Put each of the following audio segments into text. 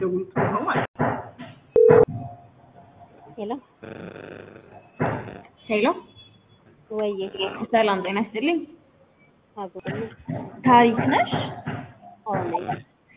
የሚደውሉት ነው ማለት ነው። ሄሎ ሄሎ ወዬ ሰላም ጤና ይስጥልኝ። አጎኝ ታሪክ ነሽ? ሆነ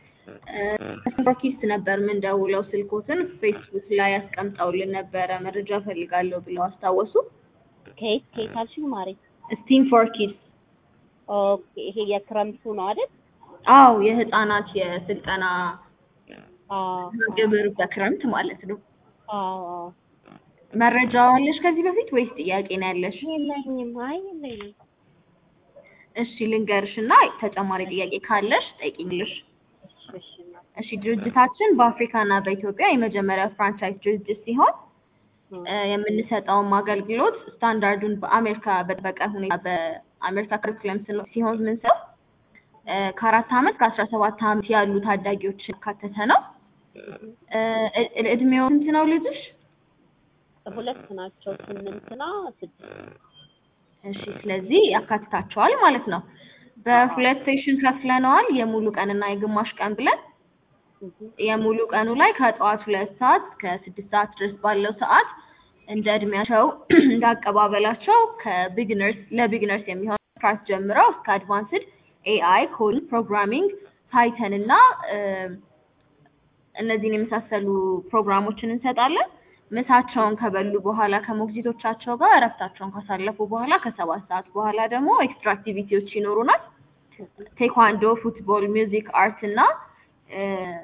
ኪስት ነበር የምንደውለው ስልኮትን ፌስቡክ ላይ ያስቀምጠውልን ነበረ መረጃ ፈልጋለሁ ብለው አስታወሱ። ከየት ከየት አልሽኝ ማሬ? ስቲም ፎር ኪድስ ኦኬ ይሄ የክረምቱ ነው አይደል? አው የህፃናት የስልጠና አዎ ግብር በክረምት ማለት ነው። አዎ አዎ። መረጃ አለሽ ከዚህ በፊት ወይስ ጥያቄ ነው ያለሽ? የለኝም። አይ የለኝም። እሺ ልንገርሽ እና ተጨማሪ ጥያቄ ካለሽ ጠይቂኝልሽ። እሺ እሺ እናት። እሺ ድርጅታችን በአፍሪካ እና በኢትዮጵያ የመጀመሪያው ፍራንቻይዝ ድርጅት ሲሆን እ የምንሰጠውም አገልግሎት ስታንዳርዱን በአሜሪካ በጠበቀ ሁኔታ በአሜሪካ ክሪኩለም ስለ- ሲሆን ምንሰው እ ከአራት ዓመት ከአስራ ሰባት ዓመት ያሉ ታዳጊዎችን ያካተተ ነው። እ እ- እድሜው ስንት ነው ልጅሽ? ሁለት ናቸው። ስምንትና ስድስት እሺ ስለዚህ ያካትታቸዋል ማለት ነው። በሁለት ሴሽን ከፍለነዋል፣ የሙሉ ቀንና የግማሽ ቀን ብለን። የሙሉ ቀኑ ላይ ከጠዋት ሁለት ሰዓት እስከ ስድስት ሰዓት ድረስ ባለው ሰዓት እንደ እድሜያቸው እንደ አቀባበላቸው ከቢግነርስ ለቢግነርስ የሚሆን ክላስ ጀምረው እስከ አድቫንስድ ኤአይ፣ ኮዲንግ፣ ፕሮግራሚንግ፣ ፓይተን እና እ እነዚህን የመሳሰሉ ፕሮግራሞችን እንሰጣለን። ምሳቸውን ከበሉ በኋላ ከሞግዚቶቻቸው ጋር እረፍታቸውን ካሳለፉ በኋላ ከሰባት ሰዓት በኋላ ደግሞ ኤክስትራ አክቲቪቲዎች ይኖሩናል። ቴኳንዶ፣ ፉትቦል፣ ሚውዚክ፣ አርት እና እ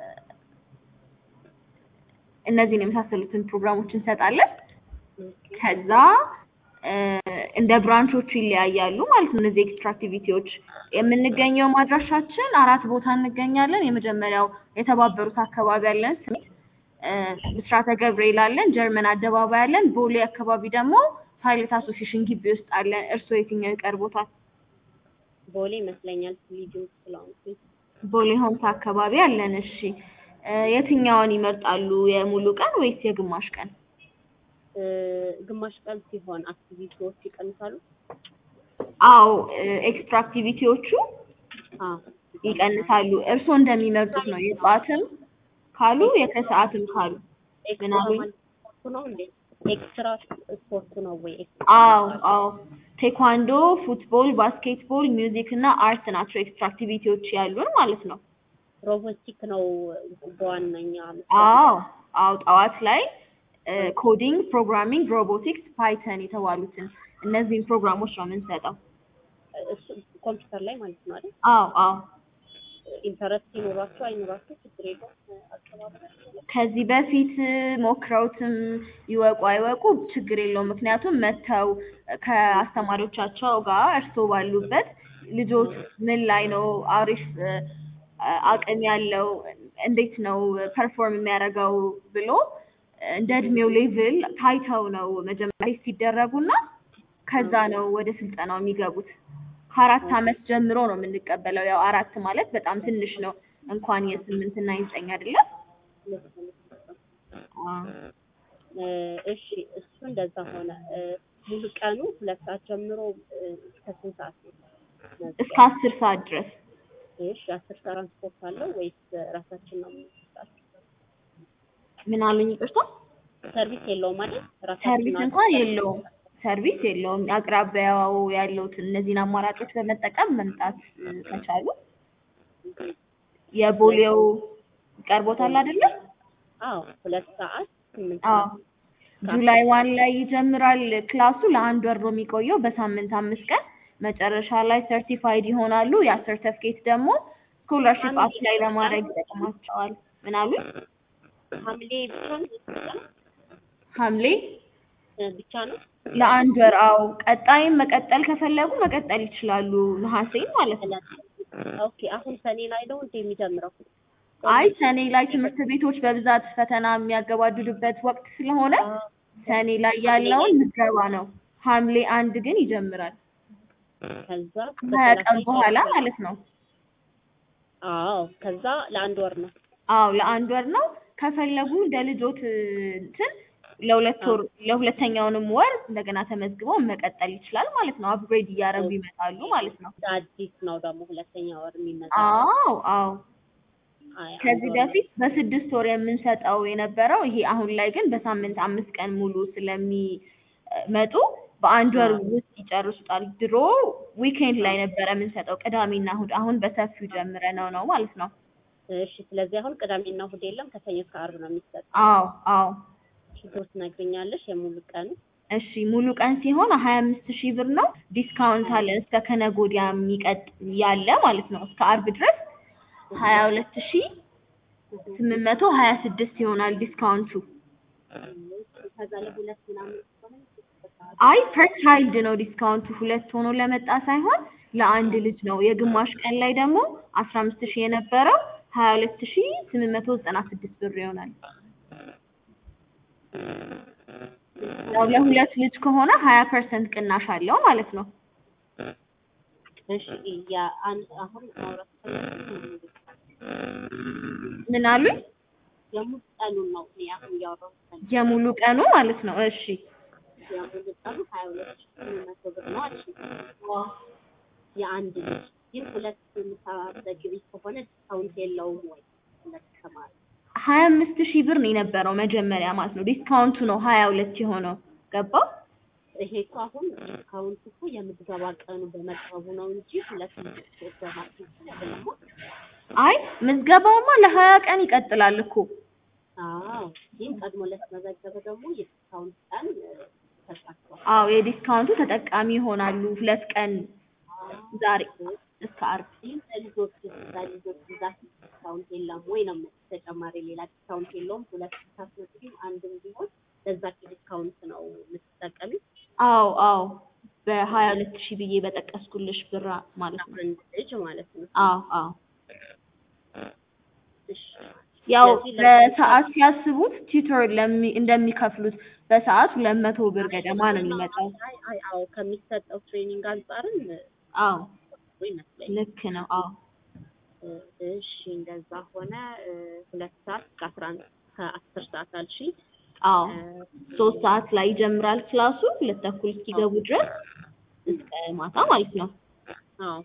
እነዚህን የመሳሰሉትን ፕሮግራሞች እንሰጣለን። ከዛ እ እንደ ብራንቾቹ ይለያያሉ ማለት ነው። እነዚህ ኤክስትራ አክቲቪቲዎች የምንገኘው ማድራሻችን አራት ቦታ እንገኛለን። የመጀመሪያው የተባበሩት አካባቢ አለን ስሜት እ ብስራተ ገብርኤል አለን፣ ጀርመን አደባባይ አለን። ቦሌ አካባቢ ደግሞ ፓይለት አሶሲሽን ግቢ ውስጥ አለን። እርስዎ የትኛው ይቀርቦታል? ቦሌ ይመስለኛል ልጁ ስለሆንኩኝ ቦሌ ሆምስ አካባቢ አለን። እሺ እ የትኛውን ይመርጣሉ? የሙሉ ቀን ወይስ የግማሽ ቀን? እ ግማሽ ቀን ሲሆን አክቲቪቲዎች ይቀንሳሉ። አዎ ኤክስትራ አክቲቪቲዎቹ አዎ ይቀንሳሉ። እርስዎ እንደሚመርጡት ነው። የጠዋትም ካሉ የከሰዓትም ካሉ ኤክስትራ ምናምን ማለት ስፖርቱ ነው እንዴ? ኤክስትራ ስፖርቱ ነው ወይ? አዎ አዎ ቴኳንዶ፣ ፉትቦል፣ ባስኬትቦል፣ ሚውዚክ እና አርት ናቸው ኤክስትራ አክቲቪቲዎች ያሉን ማለት ነው። ሮቦቲክ ነው በዋነኛ አዎ አዎ ጠዋት ላይ ኮዲንግ፣ ፕሮግራሚንግ፣ ሮቦቲክስ፣ ፓይተን የተባሉትን እነዚህን ፕሮግራሞች ነው የምንሰጠው። እሱ ኮምፒውተር ላይ ማለት ነው አይደል? አዎ አዎ ኢንተረስት ይኖራቸው አይኖራቸው ችግር የለውም። አቀባበል ከዚህ በፊት ሞክረውትም ይወቁ አይወቁ ችግር የለውም። ምክንያቱም መጥተው ከአስተማሪዎቻቸው ጋር እርስዎ ባሉበት ልጆች ምን ላይ ነው አሪፍ እ አቅም ያለው እንዴት ነው ፐርፎርም የሚያደርገው ብሎ እንደ እድሜው ሌቭል ታይተው ነው መጀመሪያ ሲደረጉና ከዛ ነው ወደ ስልጠናው የሚገቡት። ከአራት ዓመት ጀምሮ ነው የምንቀበለው። ያው አራት ማለት በጣም ትንሽ ነው እንኳን የስምንት እና የዘጠኝ አይደለም። አዎ። እ እሺ እሱ እንደዛ ሆነ። እ ሙሉ ቀኑ ሁለት ሰዓት ጀምሮ እ እስከ ስንት ሰዓት ነው? እስከ አስር ሰዓት ድረስ እሺ አስር ትራንስፖርት አለው ወይስ ራሳችን ነው የምንሰጣቸው? ምን አሉኝ? ይቅርታ ሰርቪስ የለውም አይደል? ራሳችን ሰርቪስ ነው እንኳን የለውም። ሰርቪስ የለውም። አቅራቢያው ያሉትን እነዚህን አማራጮች በመጠቀም መምጣት እ ከቻሉ የቦሌው ይቀርቦታል አይደለም? አዎ ሁለት ሰዓት ስምንት አዎ ሰዓት ጁላይ ዋን ላይ ይጀምራል ክላሱ። ለአንድ ወር ነው የሚቆየው በሳምንት አምስት ቀን። መጨረሻ ላይ ሰርቲፋይድ ይሆናሉ። ያ ሰርተፍኬት ደግሞ ስኮላርሺፕ አፕላይ ለማድረግ ይጠቅማቸዋል። ምን አሉኝ? ሐምሌ ብቻ ነው የተሰጠው? ሐምሌ እ ብቻ ነው? ለአንድ ወር። አዎ ቀጣይም መቀጠል ከፈለጉ መቀጠል ይችላሉ። ነሐሴ ማለት ነው። ኦኬ አሁን ሰኔ ላይ ነው እንደ የሚጀምረው? አይ ሰኔ ላይ ትምህርት ቤቶች በብዛት ፈተና የሚያገባድዱበት ወቅት ስለሆነ ሰኔ ላይ ያለውን ምዝገባ ነው። ሐምሌ አንድ ግን ይጀምራል። ከዛ ከሀያ ቀን በኋላ ማለት ነው። አዎ ከዛ ለአንድ ወር ነው። አዎ ለአንድ ወር ነው። ከፈለጉ እንደ ልጆት እንትን ለሁለት ወር ለሁለተኛውንም ወር እንደገና ተመዝግበው መቀጠል ይችላል ማለት ነው። አፕግሬድ እያደረጉ ይመጣሉ ማለት ነው። አዲስ ነው ደግሞ ሁለተኛ ወር የሚመጣ አዎ አዎ አይ ከዚህ አንድ ወር በፊት በስድስት ወር የምንሰጠው የነበረው ይሄ አሁን ላይ ግን በሳምንት አምስት ቀን ሙሉ ስለሚመጡ በአንድ ወር አዎ። ውስጥ ይጨርሱታል። ድሮ ዊኬንድ ላይ ነበረ የምንሰጠው ቅዳሜና እሑድ፣ አሁን በሰፊው ጀምረነው ነው ማለት ነው። እሺ ስለዚህ አሁን ቅዳሜና እሑድ የለም ከሰኞ እስከ ዓርብ ነው የሚሰጠው። አዎ አዎ። ችግር ትነግሪኛለሽ የሙሉ ቀኑ እሺ ሙሉ ቀን ሲሆን ሀያ አምስት ሺህ ብር ነው። ዲስካውንት አለ እስከ ከነገ ወዲያ የሚቀጥ ያለ ማለት ነው እስከ ዓርብ ድረስ ሀያ ሁለት ሺህ ስምንት መቶ ሀያ ስድስት ይሆናል ዲስካውንቱ። ከዛ ለሁለት ምናምን ከሆነ አይ ፐር ቻይልድ ነው ዲስካውንቱ ሁለት ሆኖ ለመጣ ሳይሆን ለአንድ ልጅ ነው። የግማሽ ቀን ላይ ደግሞ አስራ አምስት ሺህ የነበረው ሀያ ሁለት ሺህ ስምንት መቶ ዘጠና ስድስት ብር ይሆናል። ያው ለሁለት ልጅ ከሆነ ሀያ ፐርሰንት ቅናሽ አለው ማለት ነው። እሺ የአንድ አሁን ማውራት ፈለግኩት ምን አሉኝ? የሙሉ ቀኑን ነው እኔ አሁን እያወራሁት ያለሁት። የሙሉ ቀኑ ማለት ነው። እሺ የሙሉ ቀኑ ሀያ ሁለት ሺህ ስምንት መቶ ብር ነው አልሽኝ። የአንድ ልጅ ግን ሁለት የምታዘግቢ ከሆነ ዲስካውንት የለውም ወይ? ሁለት ተማሪ ሀያ አምስት ሺህ ብር ነው የነበረው መጀመሪያ ማለት ነው። ዲስካውንቱ ነው ሀያ ሁለት የሆነው ገባ? ይሄ እኮ አሁን ዲስካውንት እኮ የምትገባ ቀኑ በመቅረቡ ነው እንጂ ሁለት ልጆች በማስመሰል አይደለም። አይ ምዝገባውማ ለሀያ ቀን ይቀጥላል እኮ አዎ ግን ቀድሞ ለተመዘገበ ደግሞ የዲስካውንት ቀን ተሳትፏል። አዎ የዲስካውንቱ ተጠቃሚ ይሆናሉ። ሁለት ቀን ዛሬ እስከ ዓርብ ግን ለልጆች ለልጆች ብዛት ዲስካውንት የለም ወይ ነው የምልሽ። ተጨማሪ ሌላ ዲስካውንት የለውም። ሁለት ብታስመዝጊም አንድም ቢሆን ለዛች ዲስካውንት ነው የምትጠቀሚ። አዎ አዎ በሀያ ሁለት ሺህ ብዬ በጠቀስኩልሽ ብር ማለት ነው። አንድ ልጅ ማለት ነው። አዎ አዎ እሺ ያው ስለዚህ በሰዓት ሲያስቡት ቲዩተር ለሚ እንደሚከፍሉት በሰዓት ሁለት መቶ ብር ገደማ ነው የሚመጣው። አይ አይ አዎ ከሚሰጠው ትሬኒንግ አንጻርም አዎ ጥሩ ይመስለኛል። ልክ ነው። አዎ እሺ እንደዛ ሆነ እ፣ ሁለት ሰዓት እስከ አስራ አንድ ከአስር ሰዓት አልሽኝ። አዎ እ፣ ሶስት ሰዓት ላይ ይጀምራል ክላሱ ሁለት ተኩል እስኪገቡ ድረስ እስከ ማታ ማለት ነው። አዎ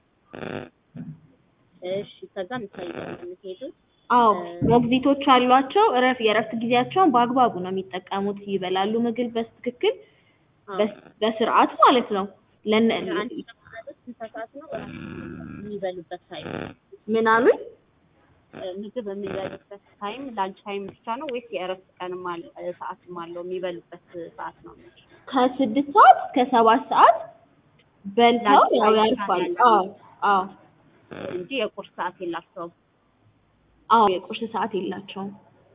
እሺ ከዛ ምሳ ይዘው ነው የምትሄዱት? አዎ ሞግዚቶች አሏቸው። እረፍ የእረፍት ጊዜያቸውን በአግባቡ ነው የሚጠቀሙት። ይበላሉ ምግብ በትክክል አዎ በስ- በስርዓት ማለት ነው። ለነ አንድ ማለት ስንት ሰዓት ነው እረፍት የሚበሉበት ታይም? ምን አሉኝ? እ፣ ምግብ የሚበሉበት ታይም ላንች ታይም ብቻ ነው ወይስ የእረፍት ቀንም አለ እ፣ ሰዓትም አለው የሚበሉበት ሰዓት ነው? ከስድስት ሰዓት እስከ ሰባት ሰዓት በልተው ላንች ያው ታይም ያርፋሉ። ብቻ ነው አዎ አዎ እንጂ የቁርስ ሰዓት የላቸውም። አዎ የቁርስ ሰዓት የላቸውም።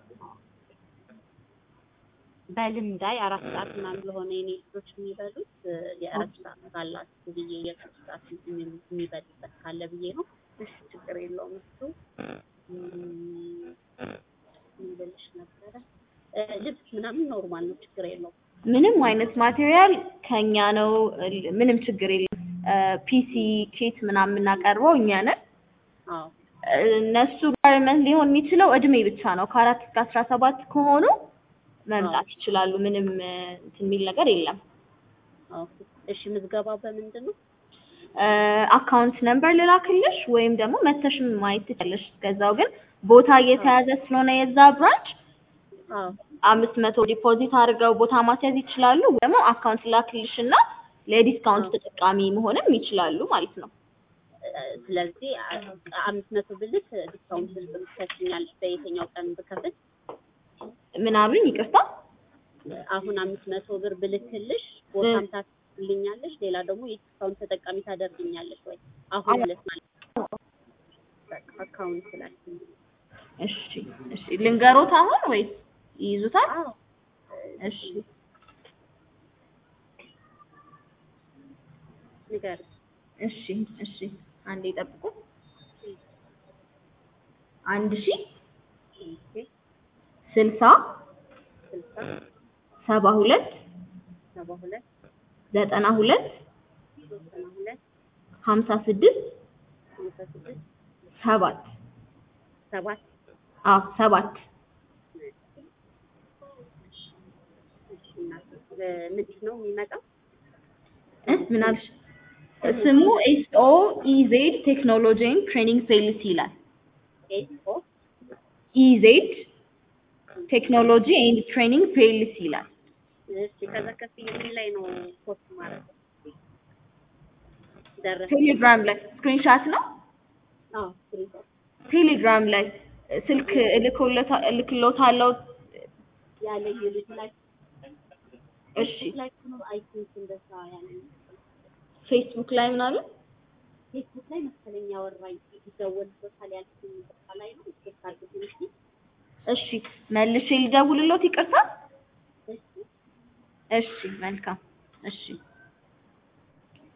በልምድ አይ አራት ሰዓት ምናምን ለሆነ የኔ ልጆች የሚበሉት እ፣ የእረፍት ሰዓት ካላችሁ ብዬ የቁርስ ሰዓት የሚ- የሚበሉበት ካለ ብዬ ነው። እሺ ችግር የለውም እሱ እም፣ ምን ልልሽ ነበረ እ፣ ልብስ ምናምን ኖርማል ነው ችግር የለውም። ምንም አይነት ማቴሪያል ከኛ ነው። ል- ምንም ችግር የለም። ፒሲ ኬት ምናምን የምናቀርበው እኛ ነን። አዎ እነሱ ጋርመንት ሊሆን የሚችለው እድሜ ብቻ ነው። ከአራት እስከ አስራ ሰባት ከሆኑ መምጣት ይችላሉ። ምንም እ፣ እንትን የሚል ነገር የለም። ኦኬ እሺ ምዝገባው በምንድን ነው? አካውንት ነምበር ልላክልሽ ወይም ደግሞ መተሽም ማየት ትችላለሽ። እስከዛው ግን ቦታ እየተያዘ ስለሆነ የዛ ብራንች አዎ አምስት መቶ ዲፖዚት አድርገው ቦታ ማስያዝ ይችላሉ። ወይ ደግሞ አካውንት ላክልሽ እና ለዲስካውንት ተጠቃሚ መሆንም ይችላሉ ማለት ነው። እ፣ ስለዚህ አ- አምስት መቶ ብልት ዲስካውንት ትሰጪኛለሽ በየትኛው ቀን ብከፍል? ምን አሉኝ? ይቅርታ። አሁን አምስት መቶ ብር ብልክልሽ ቦታም ታስልኛለሽ፣ ሌላ ደግሞ የዲስካውንት ተጠቃሚ ታደርግኛለሽ ወይ? አሁን ማለት ማለት በቃ አካውንት ላይ እሺ እሺ። ልንገሮት አሁን ወይስ ይይዙታል? አዎ እሺ ንገር እሺ እሺ። አንዴ ጠብቁ። አንድ ሺህ ስልሳ ስልሳ ሰባ ሁለት ሰባ ሁለት ዘጠና ሁለት ዘጠና ሁለት ሀምሳ ስድስት ሃምሳ ስድስት ሰባት ሰባት አዎ ሰባት እሺ እናቴ እ፣ ምንድን ነው የሚመጣው? እ ምን አልሽ? ስሙ ኤስ ኦ ኢ ዜድ ቴክኖሎጂ ኤንድ ትሬኒንግ ሴልስ ይላል። ኤስ ኦ ኢዜድ ቴክኖሎጂ ኤንድ ትሬኒንግ ፒኤልሲ ይላል። እሺ ከዛ ከፍዬ ምን ላይ ነው ፖስት ማድረግ ደረሰ ቴሌግራም ላይ ስክሪንሻት ነው። አዎ ስክሪንሾት ቴሌግራም ላይ ስልክ እልክሎታ- እልክሎታለሁ። ያለኝ ልጅ ላይ እሺ ላይ ነው አይ ቲንክ እንደዛ ያለኝ ፌስቡክ ላይ ምናምን ፌስቡክ ላይ መሰለኝ ያወራኝ ይደወልበታል ያልኩኝ ቦታ ላይ ነው ቼክ አድርጉት እንጂ እሺ መልሼ ልደውልሎት ይቅርታ። እሺ እሺ መልካም እሺ